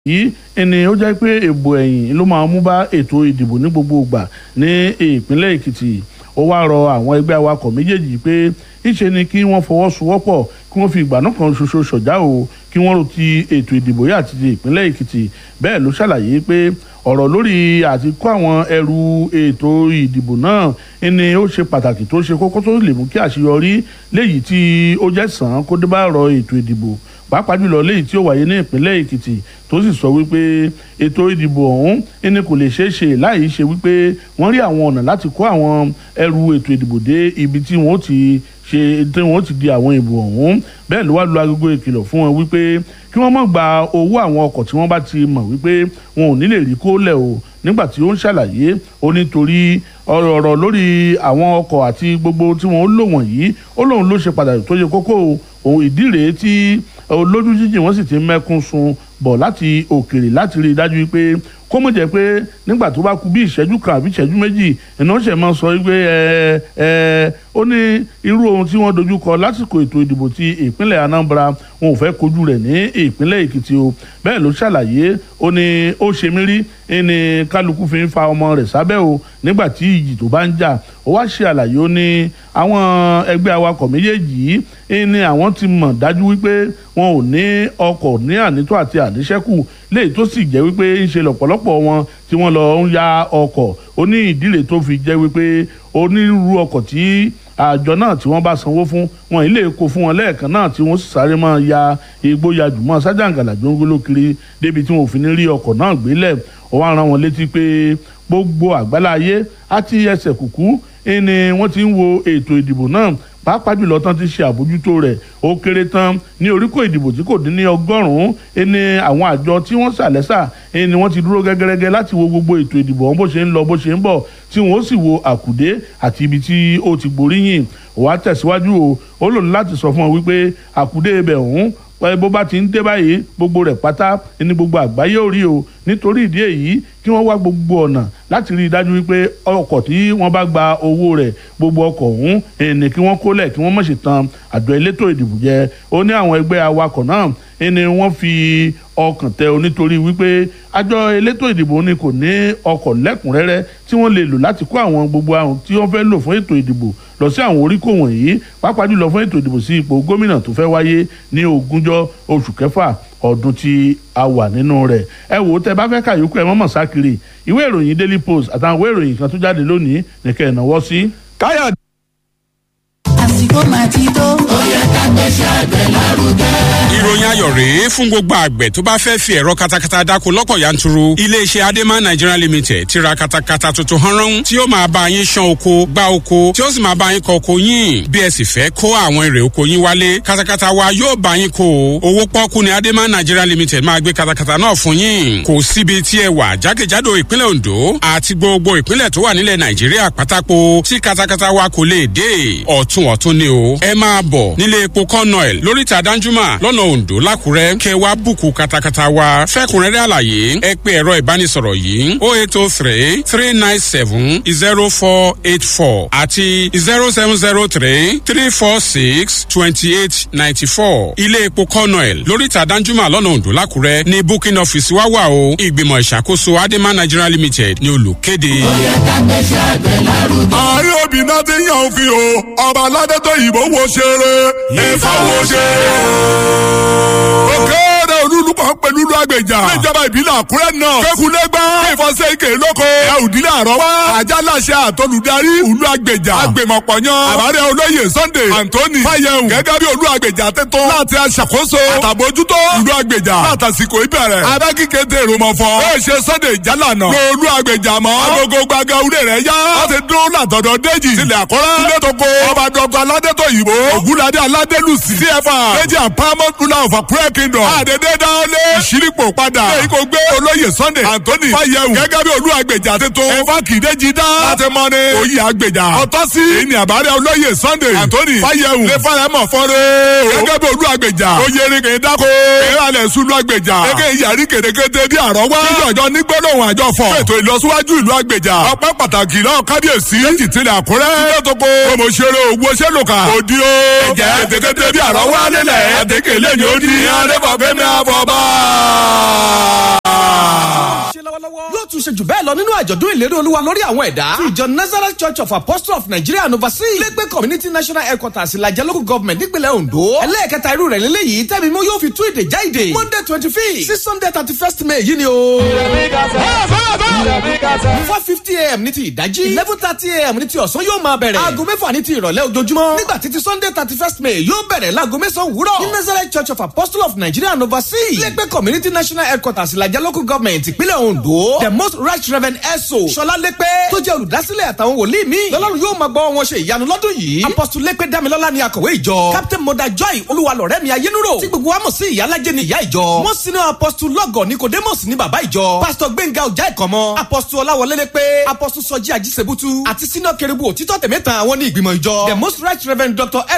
yìí ẹni ó jẹ́ pé èbò ẹ̀yìn ló máa mú bá ètò ìdìbò ní gbogbo ìgbà ní ìpínlẹ̀ èkìtì ó wá rọ àwọn ẹgbẹ́ awakọ̀ méjèèjì pé ìṣe ni kí wọ́n fọwọ́sowọ́pọ̀ kí wọ́n fi ìgbà náà kan ṣoṣo ṣọ̀já o kí wọ́n ro ti ètò ìdìbò yìí àti ti ìpínlẹ̀ èkìtì bẹ́ẹ̀ ló ṣàlàyé pé ọ̀rọ̀ lórí àti kó àwọn ẹrù ètò ìdìbò náà ni ó ṣe pàtàkì tó ṣe kókó tó lè mú kí àṣeyọrí léyìí tí ó jẹ́ sàn án kó dé bá ọ̀rọ̀ ètò ìdìbò pàápàá jùlọ léyìí tí ó wáyé ní ìpínlẹ̀ èkìtì tó sì sọ wípé ètò ìdìbò ọ̀hún ẹni kò lè ṣeé ṣe láì ṣe wípé wọ́n rí àwọn ọ̀nà láti kó àwọn ẹrù ètò ìdìbò dé ibi tí wọ́n ti ṣe tí wọ́n ti di àwọn ìbò ọ̀hún bẹ́ẹ̀ ló wá lu agogo ìkìlọ̀ fún wọn wípé kí wọ́n má gba owó àwọn ọkọ̀ tí wọ́n bá ti mọ̀ wípé wọn ò ní lè rí kó lẹ̀ o nígbà tí ó ń ṣàlàyé ó nítorí ọ̀rọ̀ lórí àwọn ọkọ̀ àti gbogbo tí wọ́n lò wọ̀nyí ó lóun ló ṣe pàtàkì tó yẹ kókó òun ìdí rèé tí olójú jíjìn wọ́n sì ti mẹ́kún sun bọ̀ láti òkèrè láti rí i dájú pé kó mọ̀ jẹ́ pé nígbà tó bá kú bí ìṣẹ́jú kan àbí ìṣẹ́jú méjì iná ṣẹ̀ máa sọ pé ẹ ẹ ó ní irú ohun tí wọ́n dojú kọ lásìkò ètò ìdìbò ti ìpínlẹ̀ Anambra wọn ò fẹ́ kojú rẹ̀ ní ìpínlẹ̀ Èkìtì o bẹ́ẹ̀ ló ṣàlàyé ó ní ó ṣe mí rí ní kálukú fi ń fa ọmọ rẹ̀ sábẹ́ o nígbà tí ìjì tó bá ń jà ó wá ṣe àlàyé ó ní àwọn ẹgbẹ́ awakọ̀ méjèèjì yìí ní àwọn ti mọ̀ dájú wípé wọn ò ní ọkọ̀ ní ànító àti àníṣẹ́kù léyìí tó sì jẹ́ wípé ń ṣe lọ́pọ̀lọpọ̀ wọn tí wọ́n lọ ń ya ọkọ̀ ó ní ìdílé tó fi jẹ́ wípé onírúurú ọkọ̀ tí àjọ náà tí wọ́n bá sanwó fún wọn ilé kó fún wọn lẹ́ẹ̀kan náà tí wọ́n sì sáré máa ya igbó ya jùmọ̀ sájàǹgàlà gbóngbóló kiri débi tí wọn ò fi ní rí ọkọ̀ náà gbélẹ̀ ó wá rán wọn létí pé gbogbo àgbáláyé àti ẹsẹ̀ kùkú ni wọ́n ti ń wo ètò ìdìbò náà pàápàá jùlọ tán ti ṣe àbójútó rẹ̀ ó kéré tán ní oríkò ìdìbò tí kò dín ní ọgọ́rùn-ún ẹni àwọn àjọ tí wọ́n ṣàlẹ́sà ẹni wọ́n ti dúró gẹ́gẹ́rẹ́gẹ́ láti wo gbogbo ètò ìdìbò ọ̀hún bó ṣe ń lọ bó ṣe ń bọ̀ tí wọ́n ó sì wo àkùdé àti ibi tí ó ti gboríyìn wàá tẹ̀síwájú o ó lò láti sọ fún ọ wípé àkùdé ibẹ̀ ọ̀hún bó bá ti ń dé báyìí gbogbo rẹ̀ pátá ní gbogbo àgbáyé ò rí o nítorí ìdí èyí kí wọ́n wá gbogbo ọ̀nà láti rí i dájú wípé ọkọ̀ tí wọ́n bá gba owó rẹ̀ gbogbo ọkọ̀ ọ̀hún ẹni kí wọ́n kólẹ̀ kí wọ́n má ṣe tan àjọ elétò ìdìbò jẹ ó ní àwọn ẹgbẹ́ awakọ̀ náà ẹni wọ́n fi ọkàn tẹ o nítorí wípé àjọ elétò ìdìbò ni kò ní ọkọ̀ lẹ́kùnrẹ́rẹ́ tí wọ́n lè lò láti kó àwọn gbogbo àwọn tí wọ́n fẹ́ lò fún ètò ìdìbò lọ sí àwọn oríkò wọ̀nyí pàápàá jùlọ fún ètò ìdìbò sí ipò gómìnà tó fẹ́ wáyé ní ogúnjọ́ oṣù kẹfà ọdún tí a wà nínú rẹ̀ ẹ wò ó tẹ bá fẹ́ kàyókù ẹ mọ̀mọ́ sákiri ìwé ìròyìn Daily Post àtàwọn ìwé ìròyìn kan tó jáde lónìí nìkẹ́ ìnáwó sí. káyọ̀ àsìkò máa ti tó. ó yẹ ká gbéṣẹ́ àgbẹ̀ lárugẹ. ìròyìn ayọ̀ rèé fún gbogbo àgbẹ̀ tó bá fẹ́ fi ẹ̀rọ katakata dáko lọ́pọ̀ yanturu iléeṣẹ́ adema nigeria limited ti ra katakata tuntun hanran tí ó máa bá yín ṣán oko gbá oko tí ó sì máa bá yín kọ oko yín bí ẹ sì fẹ́ kó àwọn èrè oko yín wálé katakata wa yóò bá yín kó o owó pọ́kú ni adema nigeria limited máa gbé katakata náà fún yín kò síbi tí ẹ wà jákèjádò ìpínlẹ̀ ondo àti gbogbo ìpínlẹ̀ tó wà nílẹ̀ nàìjíríà pátákó tí katakata wa kò lè dé ọ̀tún ọ̀tún ni o ẹ máa bọ̀ nílé epo kọ́nọ̀ẹ̀l lóríta danjuma lọ́nà ondo lákùrẹ́ kẹ wá bùkù katakata wa fẹ́kùnrẹ́rẹ́ àlàyé ẹ pé ẹ̀rọ ìbánisọ̀rọ̀ yìí o eight o three three nine seven zero four eight four àti zero seven zero three three four six twenty eight ninety four ilé epo kọ́nọ̀ẹ̀l lóríta danjuma lọ́nà ondo lákùrẹ́ ní booking office wá wà o ìgbìmọ̀ ìṣàkóso adema nigeria limited ní olùkéde. ó yẹ ká gbéṣẹ́ àgbẹ̀ lárugẹ. ààrẹ obìnrin ti yan òfin o ọba aládẹ́tọ̀ ìbò wo ṣeré ìfọwọ́ ṣeré. òkèèrè olúlùkọ́ pẹ̀lú ìlú àgbèjà níjọba ìbílẹ̀ àkúrẹ́ náà kékulẹ́gbá ìfọ̀sẹ̀ ike lóko ẹ̀ òdìlé àrọ́wá àjálàṣẹ àtolùdarí ìlú àgbèjà àgbèmọ̀pọ̀yán àbárẹ̀ olóyè sunday anthony fàyẹ̀hùn gẹ́gẹ́ bí olú àgbèjà tẹ́tọ́ láti aṣàkóso àtàbójútó ìlú àgbèjà látàsíkò ìbẹ̀rẹ̀ abẹ́kíkété èròmọ̀fọ́ ó ṣe sunday jálànà lóòlù àgbèjà mọ́ agogo gbaga ulé rẹ̀ yá láti dúró látọ̀dọ̀ déjì sílẹ̀ àkọ́rẹ́ sílẹ̀ tó kó ọba dọ́gba aládẹ́tọ̀ yìí ògúnladé aládélùsì cfa méjì àpamọ́ ruler of akure kingdom àdédé dáwọlé ìṣírípò padà lẹ́yìn kò gbé olóyè sunday anthony fàyẹ̀wò gẹ́gẹ́ bí olú àgbèjà tuntun ẹ̀fà kìdéjì dá láti mọ ní oyè àgbèjà ọ̀tọ́ sí ìní àbárẹ̀ olóyè sunday anthony fàyẹ̀wò lè fara mọ̀ fọ́nrẹ́ gẹ́gẹ́ bí olú àgbèjà oyè eréke dáko ìrànlẹ̀ sunu àgbèjà eke ìyàrí kèrékété bí àrọ́wá níjọ̀jọ́ nígbọ́dọ̀wọ̀n àjọ fọ̀ ètò ìlọsíwájú ìlú àgbèjà ọpẹ́ pàtàkì náà kábíyèsí méjì tilẹ̀ àkúrẹ́ lọ́tọ̀kọ ọmọṣẹ́rẹ́ owó ṣẹ́lùkà òdi o ẹ̀jẹ̀ kèrékété bí àrọ́wá nílẹ̀ àtẹ̀kẹ́ lẹ́yìn ó di ìyẹn adébọ̀gbẹ́mi àfọ̀bá. ṣe lọ́wọ́lọ́wọ́ yóò tún ṣe jù bẹ́ẹ̀ lọ nínú àjọ̀dún ìlérí olúwa lórí àwọn ẹ̀dá tí ìjọ nazareth church of apostles of nigeria and overseas lẹ́gbẹ́ community national headquarters ìlàjẹ local government nípínlẹ̀ ondo ẹlẹ́ẹ̀kẹta irú rẹ̀ lélẹ́yìí tẹ́mi mú yóò fi tú ìdè já ìdè monday twenty fifth sí sunday thirty first may yìí ni o. four fifty am ní ti ìdájí eleven thirty am ní ti ọ̀sán yóò máa bẹ̀rẹ̀ aago mẹ́fà ní ti ìrọ̀lẹ́ ojoojúmọ́ nígbà títí sunday thirty first may yóò bẹ̀rẹ̀ láago mẹ́sàn-án òwúrọ̀ ní nazareth church of apostles of nigeria and overseas lẹ́gbẹ́ community national headquarters ìlàjẹ local government ìpínlẹ̀ ondo the most right reverend eso sọlá lépe tó jẹ́ olùdásílẹ̀ àtàwọn wòlíì mi lọ́lọ́run yóò máa gbọ́ wọn ṣe ìyanu lọ́dún yìí apostle lépe damilọ́lá ni akọ̀wé ìjọ captain moda joy olúwalọ̀rẹ́ mi ayélujára tí gbogbo wa mọ̀ sí ìyálàjẹ́ ni ìyá ìjọ wọ́n sinú apostle lọ́gọ̀ nicodemus ní bàbá ìjọ pastor gbẹ̀ngà ọjà ìkọ̀mọ́ apostle ọláwọlé lépe apostle sọjí ajísebútú àti senior kerubu òtítọ́ tẹ̀mẹ́ta àwọn ní ìgbìmọ̀ ìjọ the most right reverend dr